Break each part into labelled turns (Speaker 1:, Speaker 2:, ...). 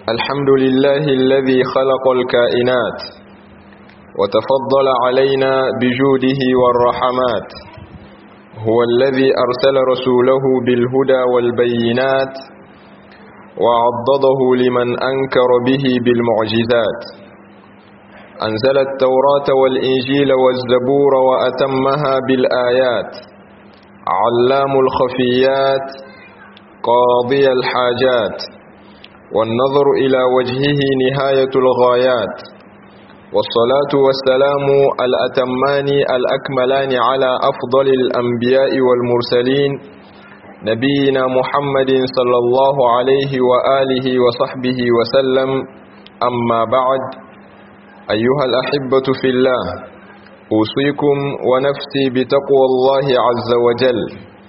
Speaker 1: الحمد لله الذي خلق الكائنات وتفضل علينا بجوده والرحمات هو الذي أرسل رسوله بالهدى والبينات وعضده لمن أنكر به بالمعجزات أنزل التوراة والإنجيل والزبور وأتمها بالآيات علام الخفيات قاضي الحاجات والنظر إلى وجهه نهاية الغايات والصلاة والسلام الأتمان الأكملان على أفضل الأنبياء والمرسلين نبينا محمد صلى الله عليه وآله وصحبه وسلم أما بعد أيها الأحبة في الله أوصيكم ونفسي بتقوى الله عز وجل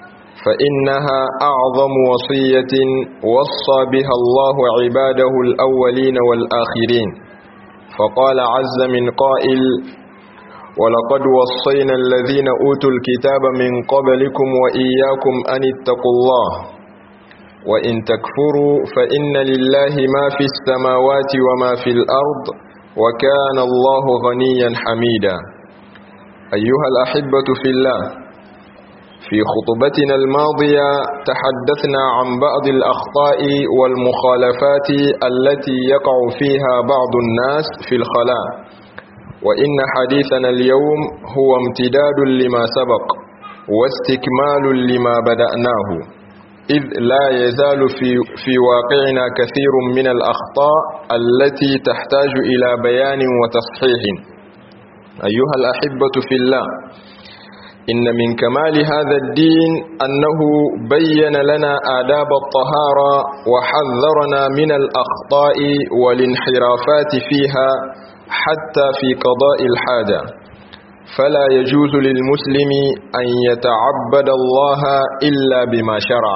Speaker 1: فإنها أعظم وصية وصى بها الله عباده الأولين والآخرين فقال عز من قائل ولقد وصينا الذين أوتوا الكتاب من قبلكم وإياكم أن اتقوا الله وإن تكفروا فإن لله ما في السماوات وما في الأرض وكان الله غنيا حميدا أيها الأحبة في الله في خطبتنا الماضية تحدثنا عن بعض الأخطاء والمخالفات التي يقع فيها بعض الناس في الخلاء وإن حديثنا اليوم هو امتداد لما سبق واستكمال لما بدأناه إذ لا يزال في, في واقعنا كثير من الأخطاء التي تحتاج إلى بيان وتصحيح أيها الأحبة في الله إن من كمال هذا الدين أنه بين لنا آداب الطهارة وحذرنا من الأخطاء والانحرافات فيها حتى في قضاء الحاجة فلا يجوز للمسلم أن يتعبد الله إلا بما شرع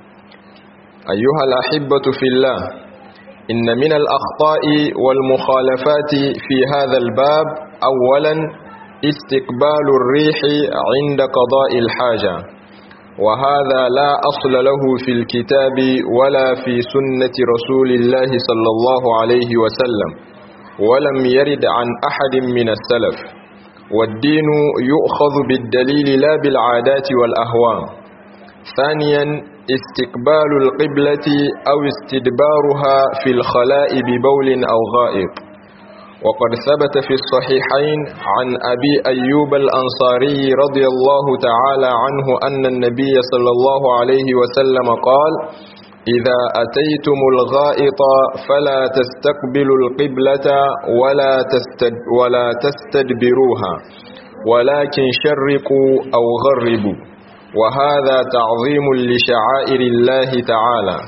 Speaker 1: أيها الأحبة في الله إن من الأخطاء والمخالفات في هذا الباب أولا استقبال الريح عند قضاء الحاجة وهذا لا أصل له في الكتاب ولا في سنة رسول الله صلى الله عليه وسلم ولم يرد عن أحد من السلف والدين يؤخذ بالدليل لا بالعادات والأهواء ثانيا استقبال القبلة أو استدبارها في الخلاء ببول أو غائط وقد ثبت في الصحيحين عن أبي أيوب الأنصاري رضي الله تعالى عنه أن النبي صلى الله عليه وسلم قال إذا أتيتم الغائط فلا تستقبلوا القبلة ولا, تستد ولا تستدبروها ولكن شرقوا أو غربوا وهذا تعظيم لشعائر الله تعالى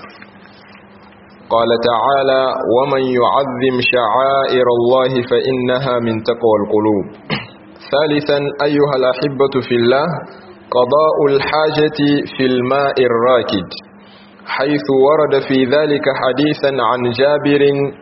Speaker 1: قال تعالى ومن يعظم شعائر الله فإنها من تقوى القلوب ثالثا أيها الأحبة في الله قضاء الحاجة في الماء الراكد حيث ورد في ذلك حديثا عن جابر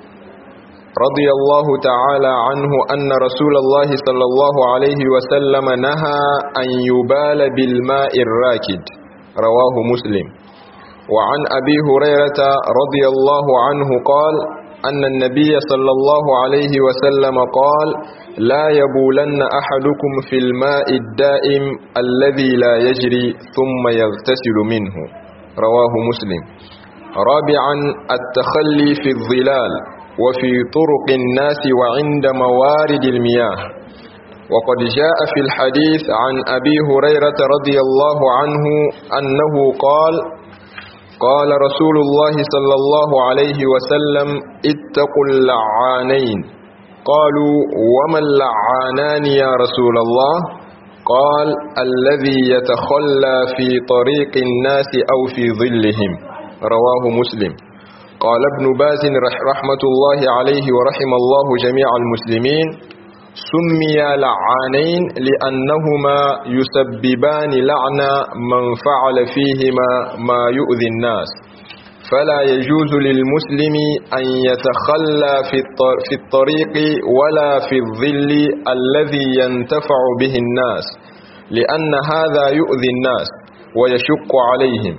Speaker 1: رضي الله تعالى عنه أن رسول الله صلى الله عليه وسلم نهى أن يبال بالماء الراكد رواه مسلم وعن أبي هريرة رضي الله عنه قال أن النبي صلى الله عليه وسلم قال لا يبولن أحدكم في الماء الدائم الذي لا يجري ثم يغتسل منه رواه مسلم رابعا التخلي في الظلال وفي طرق الناس وعند موارد المياه وقد جاء في الحديث عن أبي هريرة رضي الله عنه أنه قال قال رسول الله صلى الله عليه وسلم اتقوا اللعانين قالوا وما اللعانان يا رسول الله قال الذي يتخلى في طريق الناس أو في ظلهم رواه مسلم قال ابن باز رحمة الله عليه ورحم الله جميع المسلمين سمي لعانين لأنهما يسببان لعن من فعل فيهما ما يؤذي الناس فلا يجوز للمسلم أن يتخلى في الطريق ولا في الظل الذي ينتفع به الناس لأن هذا يؤذي الناس ويشق عليهم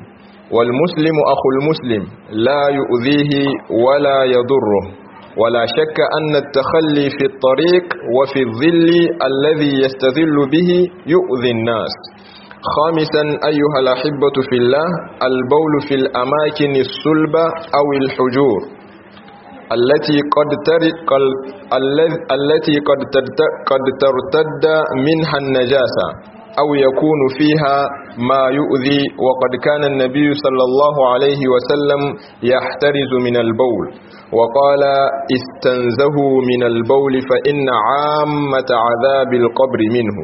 Speaker 1: والمسلم أخو المسلم لا يؤذيه ولا يضره ولا شك أن التخلي في الطريق وفي الظل الذي يستظل به يؤذي الناس خامسا أيها الأحبة في الله البول في الأماكن الصلبة أو الحجور التي قد ترق التي قد قد ترتد منها النجاسة أو يكون فيها ما يؤذي وقد كان النبي صلى الله عليه وسلم يحترز من البول وقال استنزهوا من البول فإن عامة عذاب القبر منه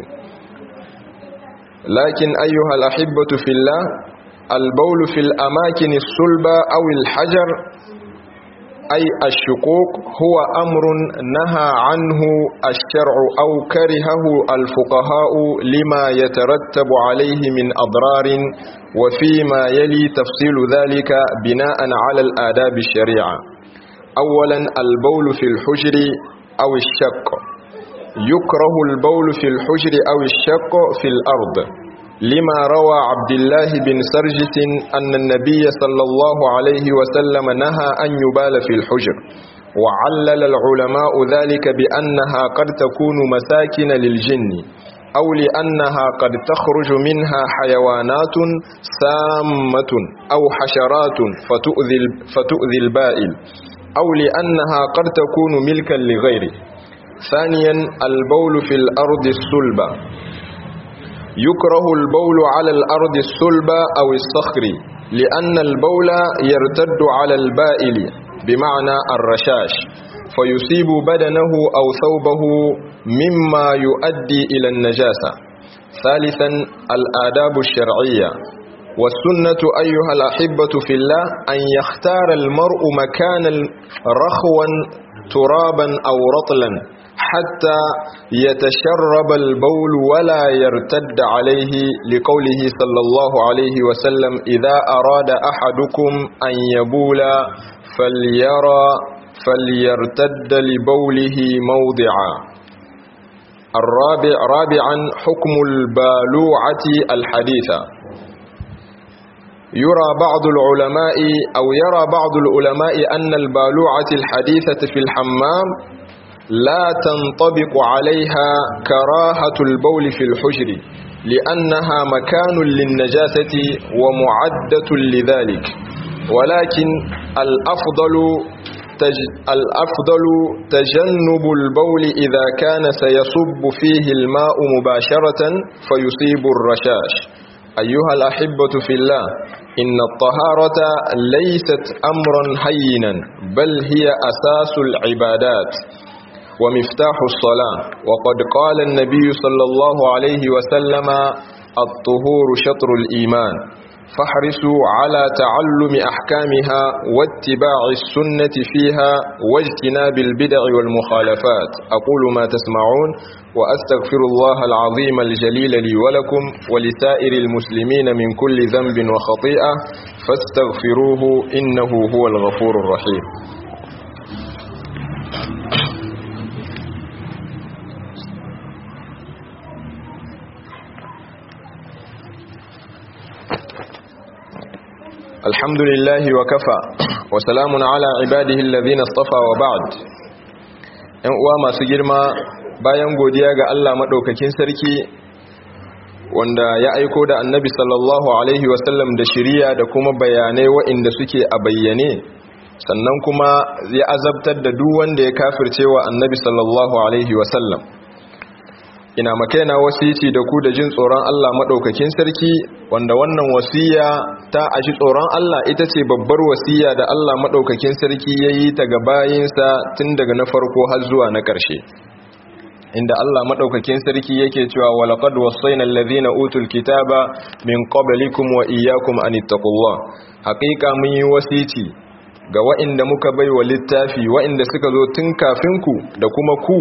Speaker 1: لكن أيها الأحبة في الله البول في الأماكن الصلبة أو الحجر أي الشقوق هو أمر نهى عنه الشرع أو كرهه الفقهاء لما يترتب عليه من أضرار وفيما يلي تفصيل ذلك بناء على الآداب الشريعة أولا البول في الحجر أو الشق يكره البول في الحجر أو الشق في الأرض لما روى عبد الله بن سرجس أن النبي صلى الله عليه وسلم نهى أن يبال في الحجر وعلل العلماء ذلك بأنها قد تكون مساكن للجن أو لأنها قد تخرج منها حيوانات سامة أو حشرات فتؤذي, فتؤذي البائل أو لأنها قد تكون ملكا لغيره ثانيا البول في الأرض الصلبة يكره البول على الأرض الصلبة أو الصخر لأن البول يرتد على البائل بمعنى الرشاش فيصيب بدنه أو ثوبه مما يؤدي إلى النجاسة ثالثا الآداب الشرعية والسنة أيها الأحبة في الله أن يختار المرء مكانا رخوا ترابا أو رطلا حتى يتشرب البول ولا يرتد عليه لقوله صلى الله عليه وسلم إذا أراد أحدكم أن يبول فليرى فليرتد لبوله موضعا الرابع رابعا حكم البالوعة الحديثة يرى بعض العلماء أو يرى بعض العلماء أن البالوعة الحديثة في الحمام لا تنطبق عليها كراهة البول في الحجر لأنها مكان للنجاسة ومعدة لذلك ولكن الأفضل تج الأفضل تجنب البول إذا كان سيصب فيه الماء مباشرة فيصيب الرشاش أيها الأحبة في الله إن الطهارة ليست أمرا هينا بل هي أساس العبادات ومفتاح الصلاة وقد قال النبي صلى الله عليه وسلم الطهور شطر الإيمان فاحرصوا على تعلم أحكامها واتباع السنة فيها واجتناب البدع والمخالفات أقول ما تسمعون وأستغفر الله العظيم الجليل لي ولكم ولسائر المسلمين من كل ذنب وخطيئة فاستغفروه إنه هو الغفور الرحيم الحمد لله وكفى وسلام على عباده الذين اصطفى وبعد ‘yan uwa masu girma bayan godiya ga Allah maɗaukakin sarki wanda ya aiko da annabi sallallahu alaihi wasallam da shiriya da kuma bayanai wa'inda suke a bayyane sannan kuma ya azabtar da duk wanda ya kafirce wa annabi sallallahu alaihi wasallam ina makaina wasici da ku da jin tsoron Allah maɗaukakin sarki wanda wannan wasiya ta ashi tsoron Allah ita ce babbar wasiya da Allah maɗaukakin sarki ya yi ta ga bayinsa tun daga na farko har zuwa na ƙarshe inda Allah maɗaukakin sarki yake cewa walaqad wasaina allazina utul kitaba min qablikum wa iyyakum an ittaqullah haƙiƙa mun yi wasici ga wa'inda muka bai wa littafi wa'inda suka zo tun kafin ku da kuma ku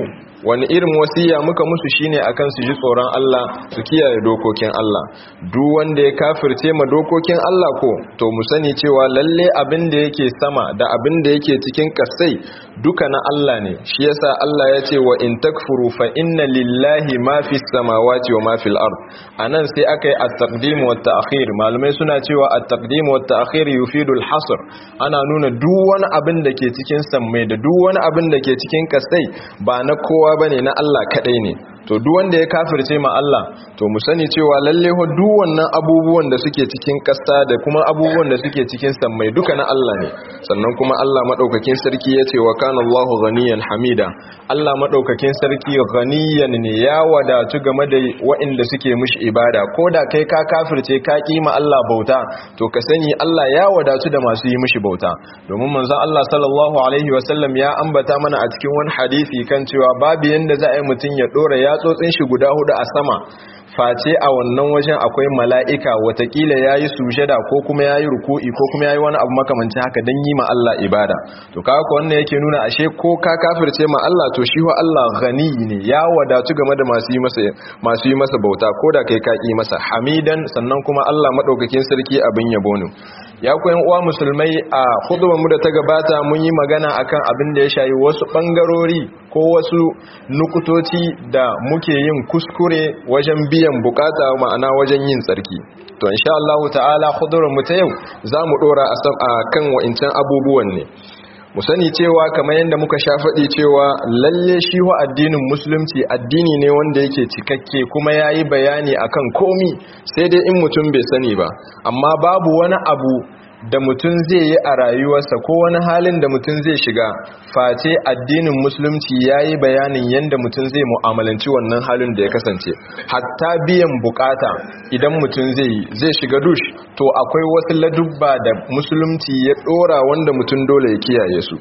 Speaker 1: wani irin wasiya muka musu shine akan su ji tsoron Allah su kiyaye dokokin Allah duk wanda ya kafirce ma dokokin Allah ko to mu sani cewa lalle abin da yake sama da abin da yake cikin kasai duka na Allah ne shi yasa Allah ya ce wa in takfuru fa inna lillahi ma fis samawati wa ma fil ard anan sai aka yi at-taqdim wa at-ta'khir malamai suna cewa at-taqdim wa at-ta'khir yufidu al-hasr ana nuna duk wani abin da ke cikin sammai da duk wani abin da ke cikin kasai ba na kowa bane na Allah kadai ne to duk wanda ya kafirce ma Allah to mu sani cewa lalle ho duk wannan abubuwan da suke cikin kasa da kuma abubuwan da suke cikin sammai duka na Allah ne sannan kuma Allah madaukakin sarki ya ce wa kana Allahu ghaniyan hamida Allah madaukakin sarki ghaniyan ne ya wadatu game da waɗanda suke mishi ibada koda kai ka kafirce ka kima Allah bauta to ka sani Allah ya wadatu da masu yi mishi bauta domin manzon Allah sallallahu alaihi wasallam ya ambata mana a cikin wani hadisi kan cewa babu yanda za a yi mutun ya dora yatsotsin shi guda hudu a sama face a wannan wajen akwai mala'ika watakila ya yi sujada ko kuma ya yi ruku'i ko kuma ya yi wani abu makamanci haka don yi ma Allah ibada to kaka wannan yake nuna ashe ko ka kafirce ma Allah to shi wa Allah gani ne ya wadatu game da masu yi masa bauta ko da kai ka masa hamidan sannan kuma Allah maɗaukakin sarki abin yabo ne ya kuwa uwa musulmai a hudubar mu da ta gabata mun yi magana akan abin da ya shayi wasu bangarori ko wasu nukutoci da muke yin kuskure wajen biyan bukata ma'ana wajen yin tsarki to insha Allah ta'ala hudubar mu ta yau za mu dora a kan wa'incan abubuwan ne mu sani cewa kamar yadda muka sha faɗi cewa lalle shi wa addinin musulunci addini ne wanda yake cikakke kuma ya yi bayani akan komi sai dai in mutum bai sani ba amma babu wani abu da mutum zai yi a rayuwarsa ko wani halin da mutum zai shiga face addinin musulunci ya yi bayanin yadda mutum zai mu'amalanci wannan halin da ya kasance hatta biyan bukata idan mutum zai yi zai shiga dush to akwai wasu ladubba da musulunci ya dora wanda mutum dole ya kiyaye su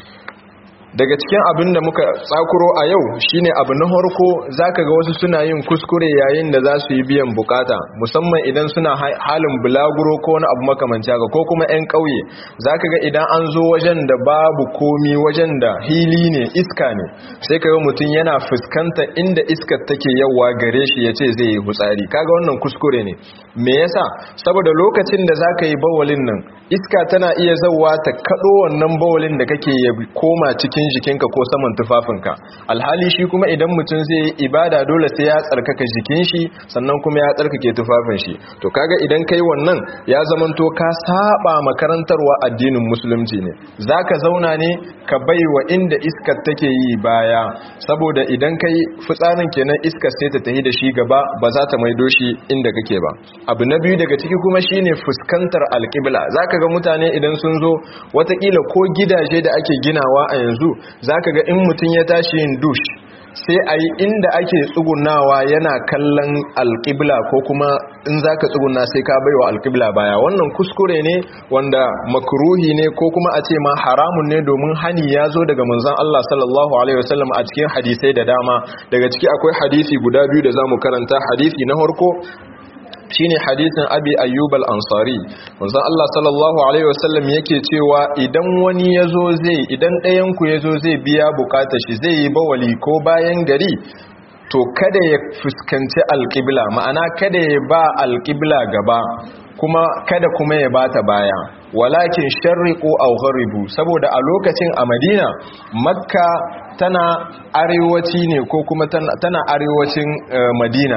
Speaker 1: daga cikin abin da muka tsakuro a yau shine abu na harko zaka ga wasu suna yin kuskure yayin da za su yi biyan bukata musamman idan suna halin bulaguro ko wani abu makamanci haka ko kuma 'yan ƙauye zaka ga idan an zo wajen da babu komi wajen da hili ne iska ne sai kaga mutum yana fuskanta inda iskar take yawa gare shi yace zai yi hutsari kaga wannan kuskure ne me yasa saboda lokacin da zaka yi bawalin nan iska tana iya zawa ta kado wannan bawalin da kake ya koma cikin cikin jikinka ko saman tufafinka alhali shi kuma idan mutum zai yi ibada dole sai ya tsarkaka jikin shi sannan kuma ya tsarkake tufafin shi to kaga idan kai wannan ya zamanto ka saba makarantarwa addinin musulunci ne zaka zauna ne ka baiwa inda iskar take yi baya saboda idan kai fitsarin kenan iskar sai ta tafi da shi gaba ba za ta maido shi inda kake ba abu na biyu daga ciki kuma shine fuskantar alƙibla zaka ga mutane idan sun zo watakila ko gidaje da ake ginawa a yanzu za ka ga in mutum ya tashi yin dush sai a yi inda ake tsugunawa yana kallon alƙibla ko kuma in za ka tsuguna sai ka baiwa alƙibla baya wannan kuskure ne wanda makruhi ne ko kuma a ce ma haramun ne domin hani ya zo daga manzon Allah sallallahu alaihi wasallam a cikin hadisai da dama daga ciki akwai hadisi guda biyu da za mu karanta hadisi na farko shine hadisin abi ayyub al-ansari manzon Allah sallallahu alaihi wasallam yake cewa idan wani yazo zai idan ɗayan ku yazo zai biya bukatar shi zai yi bawali ko bayan gari to kada ya fuskanci alqibla ma'ana kada ya ba alqibla gaba kuma kada kuma ya bata baya walakin sharriqu aw gharibu saboda a lokacin a Madina Makka tana arewaci ne ko kuma tana arewacin Madina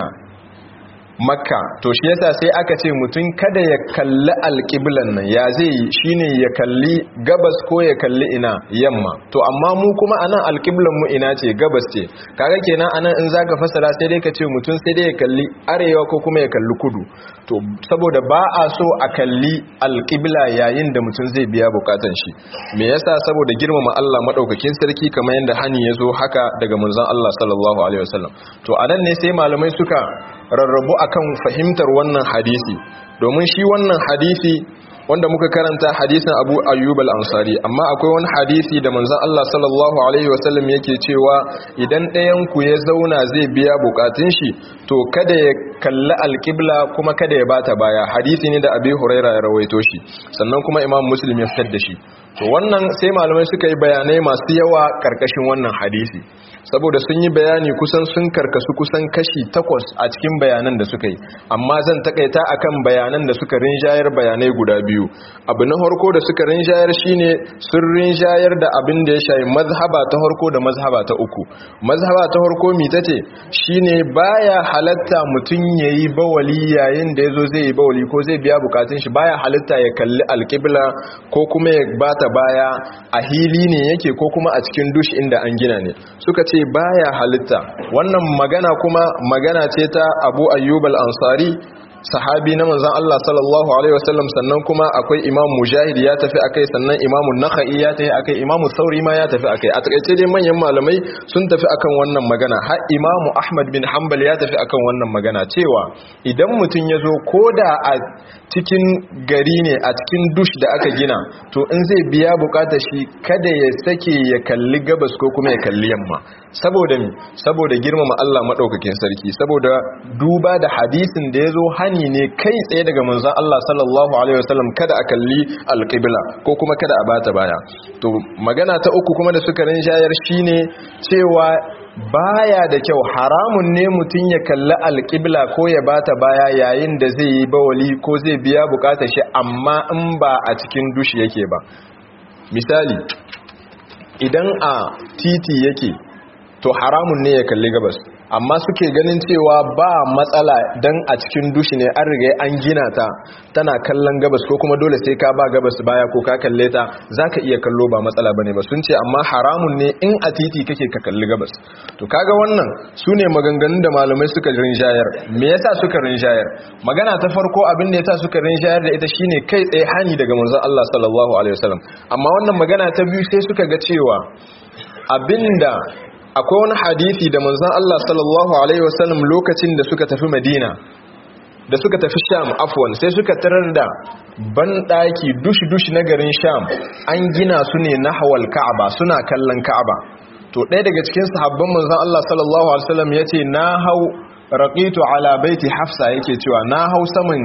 Speaker 1: makka to shi yasa sai aka ce mutum kada ya kalli alƙiblan nan ya zai yi shine ya kalli gabas ko ya kalli ina yamma to amma mu kuma anan alƙiblan mu ina ce gabas ce kaga kenan anan in zaka fasara sai dai ka ce mutum sai dai ya kalli arewa ko kuma ya kalli kudu to saboda ba a so a kalli alƙibla yayin da mutum zai biya bukatan shi me yasa saboda girmama Allah madaukakin sarki kamar yadda hani ya zo haka daga manzon Allah sallallahu alaihi wasallam to anan ne sai malamai suka rarrabu akan fahimtar wannan hadisi domin shi wannan hadisi wanda muka karanta hadisin Abu Ayyub al-Ansari amma akwai wani hadisi da manzon Allah sallallahu alaihi wasallam yake cewa idan ɗayan ku ya zauna zai biya bukatun shi to kada ya kalli alqibla kuma kada ya bata baya hadisi ne da Abi Huraira ya rawaito shi sannan kuma Imam Muslim ya fitar da shi to wannan sai malamai suka yi bayanai masu yawa karkashin wannan hadisi saboda sun yi bayani kusan sun karkasu kusan kashi takwas a cikin bayanan da suka yi amma zan takaita akan bayanan da suka rinjayar bayanai guda biyu abu na harko da suka rinjayar shine sun rinjayar da abin da ya shayi mazhaba ta harko da mazhaba ta uku mazhaba ta harko mi tace shine baya halatta mutum yayi bawali yayin da yazo zai yi bawali ko zai biya bukatun shi baya halatta ya kalli alqibla ko kuma ya bata baya a hili ne yake ko kuma a cikin dush inda an gina ne suka ce baya halitta wannan magana kuma magana ce ta Abu Ayyub al-Ansari sahabi na manzon Allah sallallahu alaihi wasallam sannan kuma akwai Imam Mujahid ya tafi akai sannan Imam Nakhai ya tafi akai Imam Sauri ma ya tafi akai a takaice dai manyan malamai sun tafi akan wannan magana har Imam Ahmad bin Hanbal ya tafi akan wannan magana cewa idan mutum ya zo koda a cikin gari ne a cikin dush da aka gina to in zai biya bukatar shi kada ya sake ya kalli gabas ko kuma ya kalli yamma saboda mi saboda girmama Allah madaukakin sarki saboda duba da hadisin da yazo hani ne kai tsaye daga manzon Allah sallallahu alaihi wasallam kada a kalli alqibla ko kuma kada a bata baya to magana ta uku kuma da suka rinjayar shine cewa baya da kyau haramun ne mutum ya kalli alƙibla ko ya bata baya yayin da zai yi bawali ko zai biya bukatar shi amma in ba a cikin dushi yake ba misali idan a titi yake to haramun ne ya kalli gabas amma suke ganin cewa ba matsala dan a cikin dushi ne an riga an gina ta tana kallon gabas ko kuma dole sai ka ba gabas baya ko ka kalle ta zaka iya kallo ba matsala bane ba sun ce amma haramun ne in a titi kake ka kalli gabas to kaga wannan sune maganganun da malamai suka rinjayar me yasa suka rinjayar magana ta farko abin da yasa suka rinjayar da ita shine kai tsaye hani daga manzon Allah sallallahu alaihi wasallam amma wannan magana ta biyu sai suka ga cewa abinda akwai wani hadisi da manzon Allah sallallahu alaihi wasallam lokacin da suka tafi Madina da suka tafi Sham afwan sai suka tarar da banɗaki dushi-dushi na garin Sham an gina su ne nahwal Ka'aba suna kallon Ka'aba to ɗaya daga cikin sahabban manzon Allah sallallahu alaihi wasallam yace na hau raqitu ala baiti Hafsa yake cewa na hau saman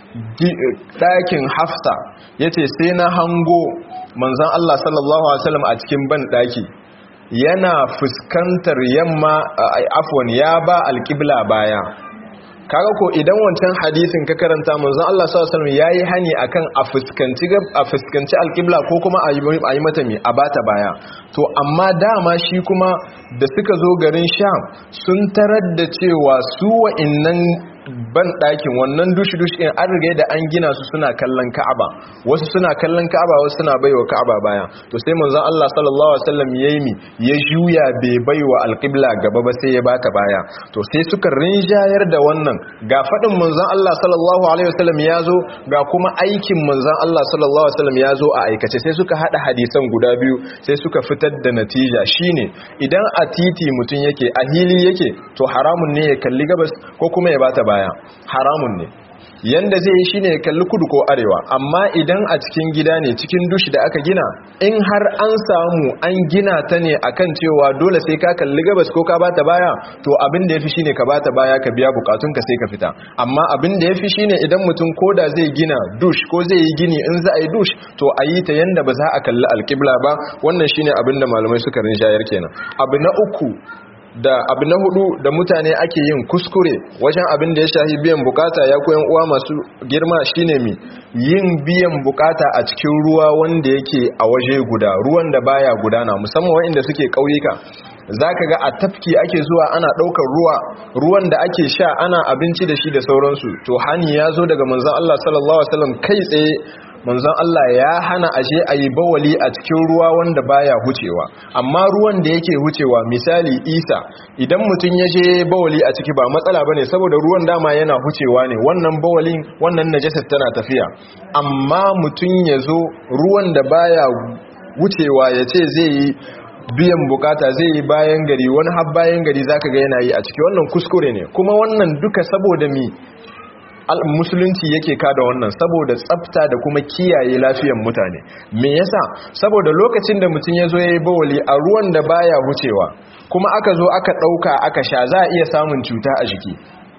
Speaker 1: ɗakin Hafsa yace sai na hango manzon Allah sallallahu alaihi wasallam a cikin banɗaki yana fuskantar yamma afwan ya ba alƙibla baya kaga ko idan wancan hadisin ka karanta manzon Allah sallallahu alaihi wasallam yayi hani akan a fuskanci a fuskanci alƙibla ko kuma a yi mata mi a bata baya to amma dama shi kuma da suka zo garin Sham sun tarar da cewa su wa'innan ban ɗakin wannan dushi-dushi in an riga da an gina su suna kallon ka'aba wasu suna kallon ka'aba wasu suna baiwa ka'aba baya to sai manzon Allah sallallahu alaihi wasallam yayi mi ya juya bai baiwa alqibla gaba ba sai ya bata baya to sai suka rinjayar da wannan ga fadin manzon Allah sallallahu alaihi wasallam ya zo ga kuma aikin manzon Allah sallallahu alaihi wasallam ya zo a aikace sai suka hada hadisan guda biyu sai suka fitar da natija shine idan a titi mutun yake a hili yake to haramun ne ya kalli gabas ko kuma ya bata baya baya haramun ne yanda zai yi shine ya kalli kudu ko arewa amma idan a cikin gida ne cikin dushi da aka gina in har an samu an gina ta ne akan cewa dole sai ka kalli gabas ko ka bata baya to abin da yafi shine ka bata baya ka biya bukatun ka sai ka fita amma abin da yafi shine idan mutum koda zai gina dush ko zai yi gini in za a yi dush to a yi ta yanda ba za a kalli alkibla ba wannan shine abin da malamai suka rinjayar kenan abu na uku da abu na hudu da mutane ake yin kuskure wajen abin da ya shahi biyan bukata ya koyan uwa masu girma shine mi yin biyan bukata a cikin ruwa wanda yake a waje guda ruwan da baya gudana musamman waɗanda suke ƙauyuka zaka ga a tafki ake zuwa ana ɗaukar ruwa ruwan da ake sha ana abinci da shi da sauransu to hani ya zo daga manzon Allah sallallahu alaihi wasallam kai tsaye manzon Allah ya hana aje a yi bawali a cikin ruwa wanda baya hucewa amma ruwan da yake hucewa misali isa idan mutum ya je bawali a ciki ba matsala bane saboda ruwan dama yana hucewa ne wannan bawalin wannan najasar tana tafiya amma mutum ya zo ruwan da baya wucewa ya ce zai yi biyan bukata zai yi bayan gari wani har bayan gari zaka ga yana yi a ciki wannan kuskure ne kuma wannan duka saboda mi musulunci yake kada wannan saboda tsafta da kuma kiyaye lafiyar mutane me yasa saboda lokacin da mutum ya zo ya yi bawali a ruwan da baya wucewa kuma aka zo aka ɗauka aka sha za a iya samun cuta a jiki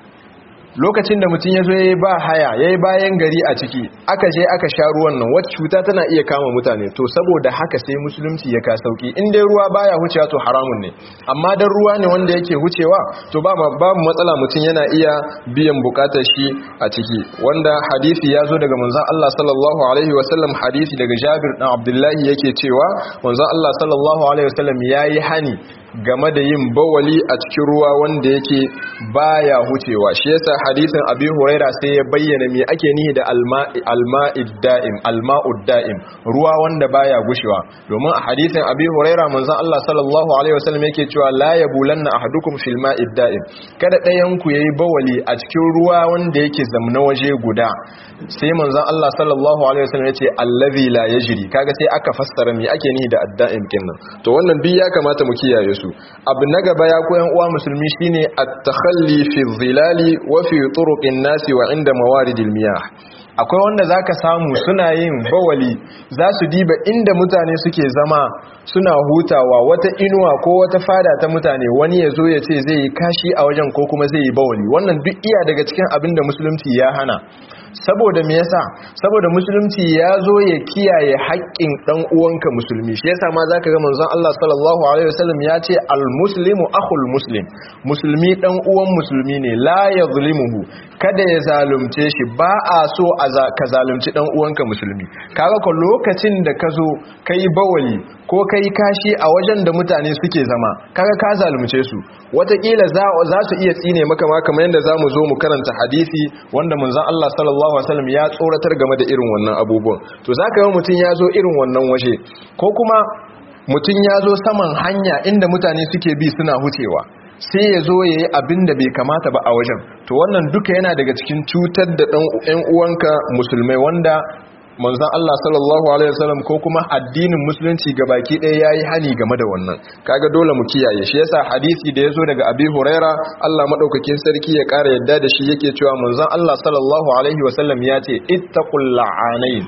Speaker 1: lokacin da mutum ya zo ya yi ba haya ya yi bayan gari a ciki aka je aka sha ruwan nan wata cuta tana iya kama mutane to saboda haka sai musulunci ya ka sauki in dai ruwa baya hucewa to haramun ne amma dan ruwa ne wanda yake hucewa to ba babu matsala mutum yana iya biyan bukatar shi a ciki wanda hadisi ya zo daga manzon Allah sallallahu alaihi wasallam hadisi daga Jabir dan Abdullahi yake cewa manzon Allah sallallahu alaihi wasallam yayi hani game da yin bawali a cikin ruwa wanda yake baya hucewa shi yasa hadisin abi huraira sai ya bayyana me ake nihi da alma'id da'im alma'ud da'im ruwa wanda baya gushewa domin a hadisin abi huraira manzon Allah sallallahu alaihi wasallam yake cewa la yabulanna ahadukum fil ma'id da'im kada ɗayan ku yayi bawali a cikin ruwa wanda yake zamna waje guda sai manzon Allah sallallahu alaihi wasallam yace allazi la yajri kaga sai aka fassara me ake nihi da adda'im kinnan to wannan bi ya kamata mu kiyaye su abu na gaba ya koyan uwa musulmi shine at-takhalli fi dhilali wa fi turuqin nasi wa inda mawaridil miyah akwai wanda zaka samu suna yin bawali za su diba inda mutane suke zama suna hutawa wata inuwa ko wata fada ta mutane wani ya zo ya ce zai yi kashi a wajen ko kuma zai yi bawali wannan duk iya daga cikin abin da musulunci ya hana saboda me yasa saboda musulunci ya zo ya kiyaye haƙƙin dan uwanka musulmi shi yasa ma zaka ga manzon Allah sallallahu alaihi wasallam ya ce al muslimu akhul muslim musulmi dan uwan musulmi ne la yazlimuhu kada ya zalunce shi ba a so a ka zalunci dan uwanka musulmi kaga ko lokacin da ka zo kai bawali ko kai kashi a wajen da mutane suke zama kaga ka zalunce su watakila za su iya tsine maka ma kamar yadda zamu zo mu karanta hadisi wanda manzon Allah sallallahu alaihi wasallam ya tsoratar game da irin wannan abubuwan to zaka ga mutun ya zo irin wannan waje ko kuma mutun ya zo saman hanya inda mutane suke bi suna hucewa sai ya zo ya yi abin da bai kamata ba a wajen to wannan duka yana daga cikin cutar da ɗan uwanka musulmai wanda manzon Allah sallallahu alaihi wasallam ko kuma addinin musulunci baki ɗaya yayi hani game da wannan kaga dole mu kiyaye shi yasa hadisi da yazo daga Abi Huraira Allah madaukakin sarki ya ƙara yadda da shi yake cewa manzon Allah sallallahu alaihi wasallam ya ce ittaqul la'anain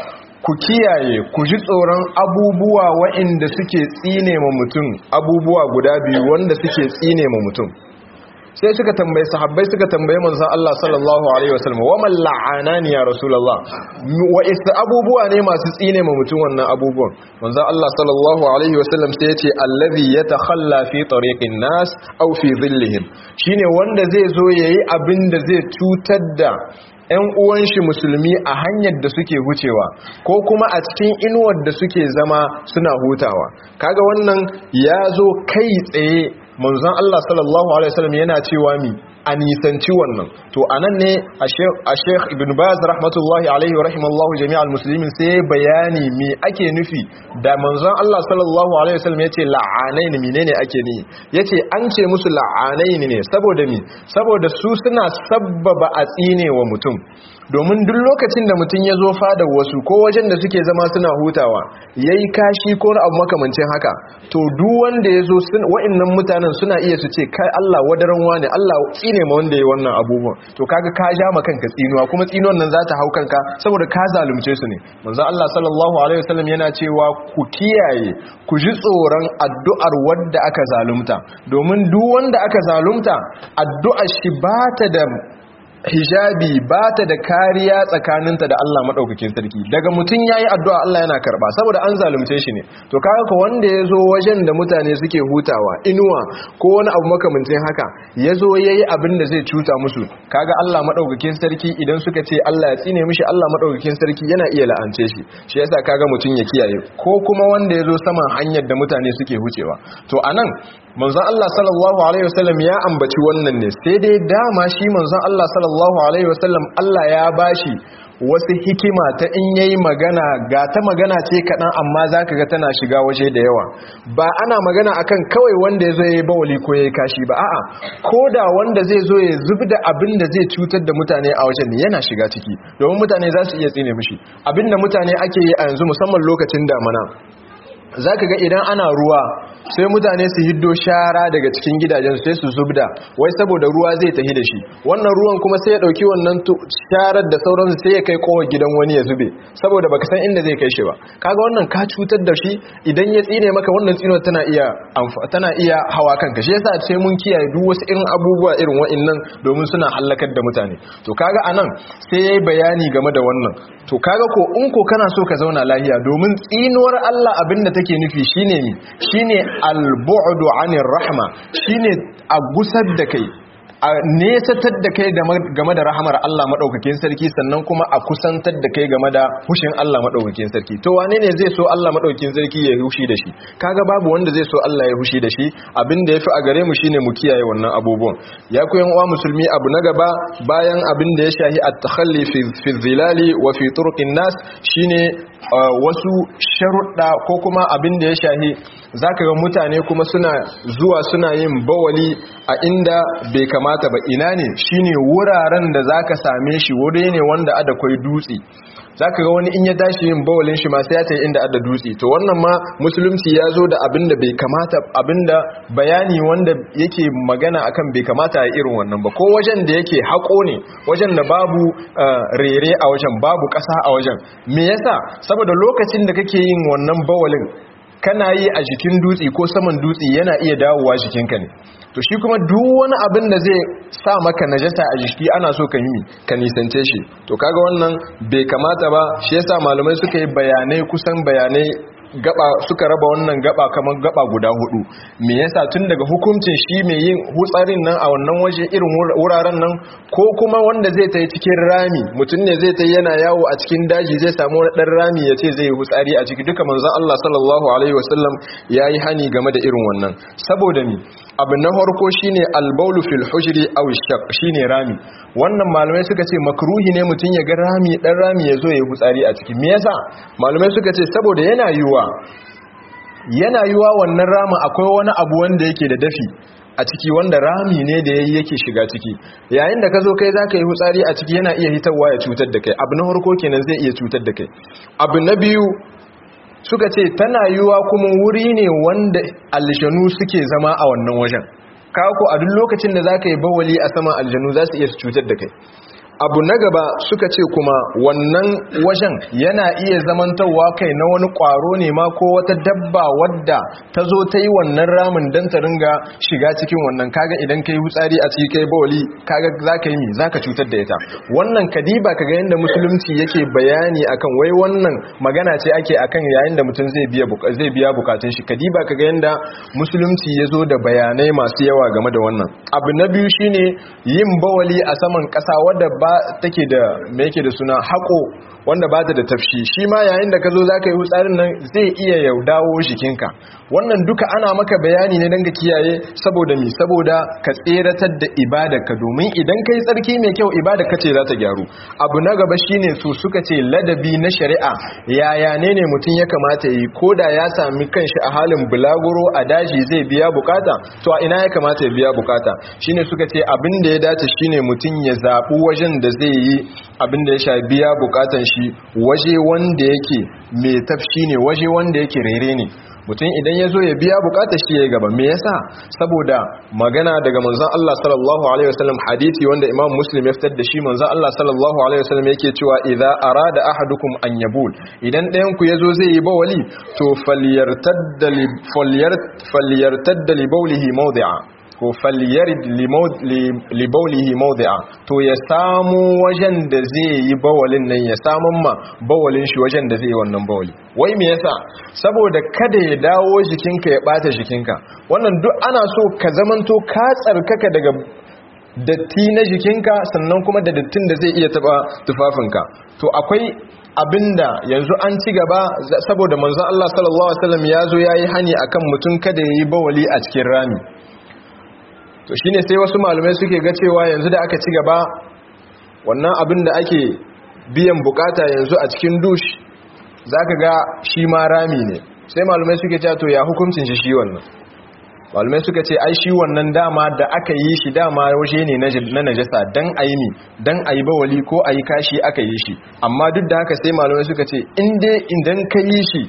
Speaker 1: ku kiyaye ku ji tsoron abubuwa waɗanda suke tsine ma mutum abubuwa guda biyu wanda suke tsine ma mutum sai suka tambaye sahabbai suka tambaye manzon Allah sallallahu alaihi wasallam wa man la'anani ya rasulullah wa isa abubuwa ne masu tsine ma mutum wannan abubuwan manzon Allah sallallahu alaihi wasallam sai yace allazi yatakhalla fi tariqin nas aw fi dhillihim shine wanda zai zo yayi abin da zai cutar da ‘yan uwan shi musulmi a hanyar da suke hucewa ko kuma a cikin inuwar da suke zama suna hutawa kaga wannan ya zo kai tsaye manzon Allah sallallahu alaihi wasallam yana cewa mi a nisanci wannan to anan ne a sheikh ibn baz rahmatullahi alaihi wa rahimallahu jami'al muslimin sai bayani me ake nufi da manzon Allah sallallahu alaihi wasallam yace la'anain menene ake ni yace an ce musu la'anain ne saboda mi saboda su suna sabbaba a tsine wa mutum domin duk lokacin da mutum ya zo fada wasu ko wajen da suke zama suna hutawa yayi kashi ko abu makamancin haka to duk wanda ya zo wa'annan mutanen suna iya su ce kai Allah wadaran wani Allah tsine ma wanda ya wannan abubuwan to kaga ka ja ma kanka tsinuwa kuma tsinuwan nan za ta hau kanka saboda ka zalunce su ne manzo Allah sallallahu alaihi wasallam yana cewa ku kiyaye ku ji tsoron addu'ar wanda aka zalunta domin duk wanda aka zalunta addu'ar shi ba ta da hijabi ba ta da kariya tsakaninta da Allah maɗaukakin sarki daga mutum ya yi addu'a Allah yana karɓa saboda an zalunce shi ne to kaga ka wanda ya zo wajen da mutane suke hutawa inuwa ko wani abu makamancin haka ya zo ya yi abin da zai cuta musu kaga Allah maɗaukakin sarki idan suka ce Allah ya tsine mishi Allah maɗaukakin sarki yana iya la'ance shi shi yasa kaga mutum ya kiyaye ko kuma wanda ya zo saman hanyar da mutane suke hucewa to anan manzon Allah sallallahu alaihi wasallam ya ambaci wannan ne sai dai dama shi manzon Allah sallallahu alaihi wasallam Allah ya bashi wasu hikima ta in yayi magana ga ta magana ce kaɗan amma za ka ga tana shiga waje da yawa ba ana magana akan kawai wanda ya zo ya yi bawali ko ya yi kashi ba a'a ko da wanda zai zo ya zub da abin da zai cutar da mutane a wajen yana shiga ciki domin mutane za su iya tsine mishi abin da mutane ake yi a yanzu musamman lokacin damana za ka ga idan ana ruwa sai mutane su hiddo shara daga cikin gidajen sai su zubda wai saboda ruwa zai tahi da shi wannan ruwan kuma sai ya dauki wannan sharar da sauransu sai ya kai kowa gidan wani ya zube saboda baka san inda zai kai shi ba kaga wannan ka cutar da shi idan ya tsine maka wannan tsino tana iya tana iya hawa kanka shi yasa sai mun kiyaye duk wasu irin abubuwa irin wa'annan domin suna halakar da mutane to kaga anan sai yayi bayani game da wannan to kaga ko in ko kana so ka zauna lahiya domin tsinuwar Allah abinda take nufi shine mi shine al-bu'du 'anir rahma shine a gusar da kai a nesatar da kai game da rahamar Allah maɗaukakin sarki sannan kuma a kusantar da kai game da hushin Allah maɗaukakin sarki to wane ne zai so Allah maɗaukakin sarki ya hushi da shi kaga babu wanda zai so Allah ya hushi da shi abin da ya fi a gare mu shine mu kiyaye wannan abubuwan ya ku yan uwa musulmi abu na gaba bayan abin da ya shahi at-takhalli fi zilali wa fi turuqin nas shine wasu sharuɗa ko kuma abin da ya shahi zaka ga mutane kuma suna zuwa suna yin bawali a inda bai kamata ba ina ne shine wuraren da zaka same shi wuri ne wanda ada kwai dutse zaka ga wani in ya tashi yin bawalin shi ma sai ya tayi inda ada dutse to wannan ma musulunci ya zo da abin da bai kamata abinda bayani wanda yake magana akan bai kamata a irin wannan ba ko wajen da yake hako ne wajen da babu rere a wajen babu ƙasa a wajen me yasa saboda lokacin da kake yin wannan bawalin kana yi a jikin dutse ko saman dutse yana iya dawowa jikinka ne to shi kuma duk wani abin da zai sa maka najasa a jiki ana so ka yi ka nisance shi to kaga wannan bai kamata ba shi yasa malamai suka yi bayanai kusan bayanai gaba suka raba wannan gaba kamar gaba guda hudu me yasa tun daga hukuncin shi mai yin hutsarin nan a wannan waje irin wuraren nan ko kuma wanda zai ta yi cikin rami mutum ne zai ta yi yana yawo a cikin daji zai samu wani dan rami ya ce zai yi hutsari a ciki duka manzon Allah sallallahu alaihi wasallam ya yi hani game da irin wannan saboda ni abu na farko shine albaulu fil hujri aw shaq shine rami wannan malamai suka ce makruhi ne mutum ya ga rami dan rami ya zo ya yi hutsari a ciki me yasa malamai suka ce saboda yana yiwa yana yiwa wannan rama akwai wani abu wanda yake da dafi a ciki wanda rami ne da yayi yake shiga ciki yayin da ka zo kai zaka yi hutsari a ciki yana iya hitarwa ya cutar da kai abu na farko kenan zai iya cutar da kai abu na biyu suka ce tana yiwa kuma wuri ne wanda aljanu suke zama a wannan wajen kako a duk lokacin da zaka yi bawali a saman aljanu za su iya cutar da kai abu na gaba suka ce kuma wannan wajen yana iya zamantarwa kai na wani kwaro ne ma ko wata dabba wadda ta zo ta yi wannan ramin don ta ringa shiga cikin wannan kaga idan ka yi hutsari a ciki kai bawali kaga za ka yi mi za ka cutar da ita wannan kadiba kaga yadda musulunci yake bayani akan wai wannan magana ce ake akan yayin da mutum zai biya bukatun shi kadiba kaga yadda musulunci ya zo da bayanai masu yawa game da wannan abu na biyu shine yin bawali a saman kasa wadda ba take da me yake da suna haƙo wanda ba ta da tafshi shi ma yayin da ka zo za ka yi hutsarin nan zai iya yau dawo jikinka wannan duka ana maka bayani ne don ka kiyaye saboda mi saboda ka tseratar da ibadarka domin idan ka yi tsarki mai kyau ibadarka ce za ta gyaru abu na gaba shine su suka ce ladabi na shari'a yaya ne ne mutum ya kamata yi ko da ya sami kanshi a halin bulaguro a daji zai biya bukata to a ina ya kamata ya biya bukata shine suka ce abin da ya dace shine mutum ya zaɓi wajen da zai yi abin da ya sha biya bukatan shi waje wanda yake mai tafshi ne waje wanda yake rere ne mutum idan ya zo ya biya bukatar shi ya yi gaba me yasa saboda magana daga manzon Allah sallallahu alaihi wasallam hadisi wanda Imam Muslim ya fitar da shi manzon Allah sallallahu alaihi wasallam yake cewa idza arada ahadukum an yabul idan ɗayan ku yazo zai yi bawali to falyartadda li falyartadda li bawlihi mawdi'a ko falyarid li bawlihi mawdi'a to ya samu wajen da zai yi bawalin nan ya samun ma bawalin shi wajen da zai yi wannan bawali wai me yasa saboda kada ya dawo jikinka ya bata jikinka wannan duk ana so ka zamanto ka tsarkaka daga datti na jikinka sannan kuma da dattin da zai iya taba tufafinka to akwai abinda yanzu an ci gaba saboda manzon Allah sallallahu alaihi wasallam ya zo yayi hani akan mutum kada yayi bawali a cikin rami to shine sai wasu malamai suke ga cewa yanzu da aka ci gaba wannan abin da ake biyan bukata yanzu a cikin dush zaka ga shi ma rami ne sai malamai suke cewa to ya hukuncin shi shi wannan malamai suka ce ai shi wannan dama da aka yi shi dama waje ne na najasa dan ayi mi dan ayi bawali ko ayi kashi aka yi shi amma duk da haka sai malamai suka ce in dai idan ka yi shi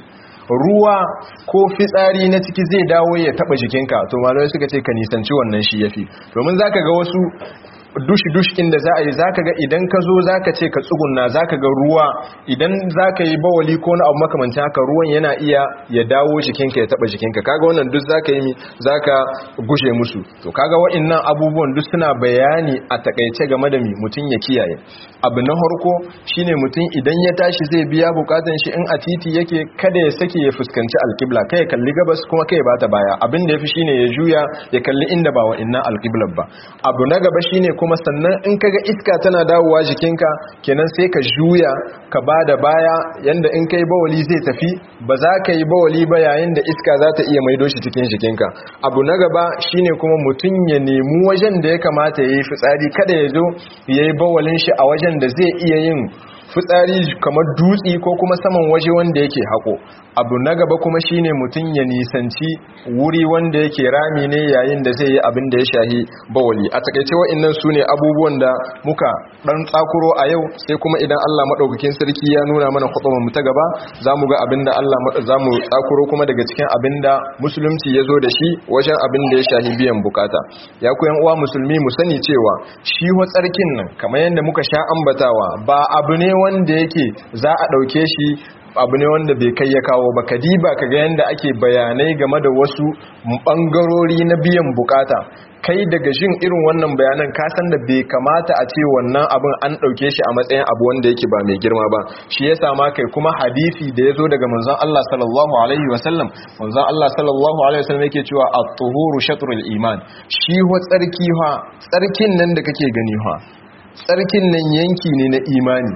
Speaker 1: ruwa ko fitsari na ciki zai dawo ya taba jikinka to malamai suka ce ka nisanci wannan shi yafi domin zaka ga wasu dushi-dushi inda za a yi za ka ga idan ka zo za ka ce ka tsugunna za ka ga ruwa idan za ka yi bawali ko na abu makamancin haka ruwan yana iya ya dawo jikinka ya taba jikinka kaga wannan duk za ka yi mi za ka gushe musu to kaga wa'innan abubuwan duk suna bayani a takaice game da mi mutum ya kiyaye abu na harko shine mutum idan ya tashi zai biya bukatan shi in a titi yake kada ya sake ya fuskanci alkibla kai ya kalli gabas kuma kai ya bata baya abin da yafi shine ya juya ya kalli inda ba wa'innan alkiblar ba abu na gaba shine kuma sannan in kaga iska tana dawowa jikinka kenan sai ka juya ka ba da baya yanda in kai bawali zai tafi ba za ka yi bawali ba yayin da iska za ta iya maido shi cikin jikinka abu na gaba shine kuma mutum ya nemi wajen da ya kamata ya yi fitsari kada ya zo ya yi bawalin shi a wajen da zai iya yin fitsari kamar dutsi ko kuma saman waje wanda yake hako abu na gaba kuma shine mutum ya nisanci wuri wanda yake rami ne yayin da zai yi abin da ya shahi bawali a takaice wa'annan su ne abubuwan da muka dan tsakuro a yau sai kuma idan Allah madaukakin sarki ya nuna mana hukumar mu ta gaba zamu ga abin da Allah zamu tsakuro kuma daga cikin abin da musulunci ya zo da shi wajen abin da ya shahi biyan bukata ya ku yan uwa musulmi mu sani cewa shi wa tsarkin nan kamar yadda muka sha ambatawa ba abu ne wanda yake za a dauke shi abu ne wanda bai kai ya kawo ba kadiba kaga yanda ake bayanai game da wasu bangarori na biyan bukata kai daga jin irin wannan bayanan ka san da bai kamata a ce wannan abin an dauke shi a matsayin abu wanda yake ba mai girma ba shi yasa ma kai kuma hadisi da yazo daga manzon Allah sallallahu alaihi wasallam manzon Allah sallallahu alaihi wasallam yake cewa at-tuhuru shatrul iman shi ho tsarki ha tsarkin nan da kake gani ha tsarkin nan yanki ne na imani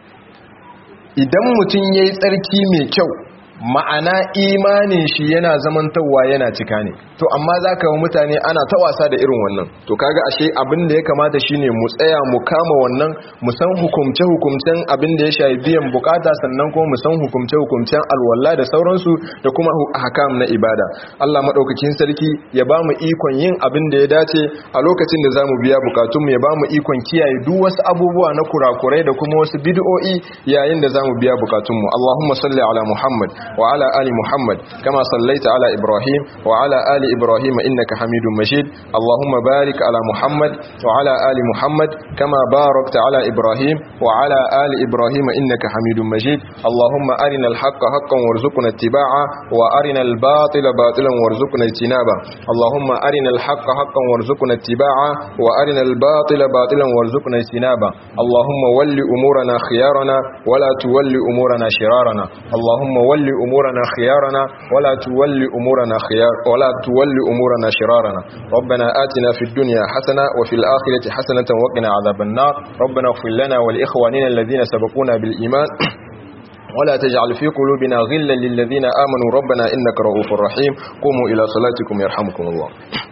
Speaker 1: idan mutum ya yi tsarki mai kyau ma'ana imanin shi yana zamantarwa yana cika ne to amma za ka mutane ana ta wasa da irin wannan to kaga ashe abin da ya kamata shine mu tsaya mu kama wannan mu san hukumce hukumcen abin da ya shafi biyan bukata sannan kuma mu san hukumce hukumcen alwala da sauransu da kuma hakam na ibada Allah madaukakin sarki ya ba mu ikon yin abin da ya dace a lokacin da zamu biya bukatunmu ya ba mu ikon kiyaye duk wasu abubuwa na kurakurai da kuma wasu bid'o'i yayin da zamu biya bukatunmu Allahumma salli ala Muhammad wa ala ali Muhammad kama sallaita ala Ibrahim wa ala ali Ibrahim innaka Hamidum Majid Allahumma barik ala Muhammad wa ala ali Muhammad kama barakta ala Ibrahim wa ala ali Ibrahim innaka Hamidum Majid Allahumma arina al-haqqa haqqan warzuqna ittiba'a wa arina al-batila batilan warzuqna ijtinaba Allahumma arina al-haqqa haqqan warzuqna ittiba'a wa arina al-batila batilan warzuqna ijtinaba Allahumma walli umurana khiyarana wa la tuwalli umurana shirarana Allahumma walli umurana khiyarana wa la tuwalli umurana khiyar wa la tuwalli umurana shirarana ربنا آتنا في الدنيا حسنة وفي الآخرة حسنة وقنا عذاب النار ربنا اغفر لنا ولإخواننا الذين سبقونا بالإيمان ولا تجعل في قلوبنا غلا للذين آمنوا ربنا إنك رؤوف رحيم قوموا إلى صلاتكم يرحمكم الله